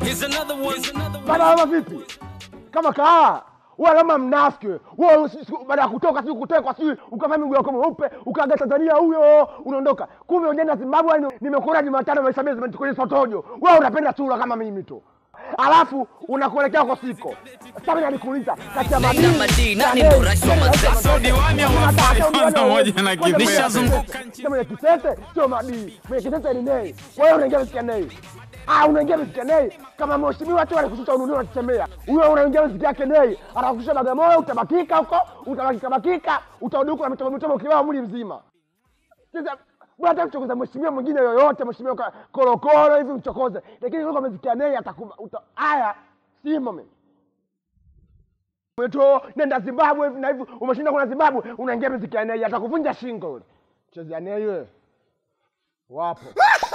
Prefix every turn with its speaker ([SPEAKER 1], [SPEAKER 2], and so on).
[SPEAKER 1] Here's another one. Here's another one.
[SPEAKER 2] Bana kama vipi? Kama kaa wewe kama mnafiki wewe. wewe si- si- baada ya kutoka si kutekwa si ukavaa miguu yako mweupe ukaaga Tanzania huyo unaondoka kumbe unaenda Zimbabwe ni- nimekula Jumatano maisha mezi kwenye sotojo wewe unapenda sura kama mimi tu alafu unakuelekea kwa siko sasa mimi nalikuuliza kati ya
[SPEAKER 1] Nani na Madini, nani ndo rais wa Mazese?
[SPEAKER 3] So diwani hawafai kwanza moja na Kipete.
[SPEAKER 1] Nishazunguka nchi.
[SPEAKER 2] mwenye kitete sio madii mwenye kitete ni nei kwa hiyo unaingia mziki ya nei Ah, unaingia mziki ya nei kama mheshimiwa tu alikushusha ununuzi unachemea huyo unaingia mziki yake nei anakushusha Bagamoyo utabakika huko utabakika bakika utarudi huko na mitobo mitobo kibao mwili mzima sasa bwana hata kuchokoza mheshimiwa mwingine yoyote mheshimiwa ka- korokoro hivi mchokoze lakini uko mziki ya nei atakuba uta haya simo mimi Mweto, nenda Zimbabwe hivi na hivi, umeshinda kuna Zimbabwe, unaingia miziki ya nei, atakuvunja shingo yule. Chezea nei wewe. Wapo.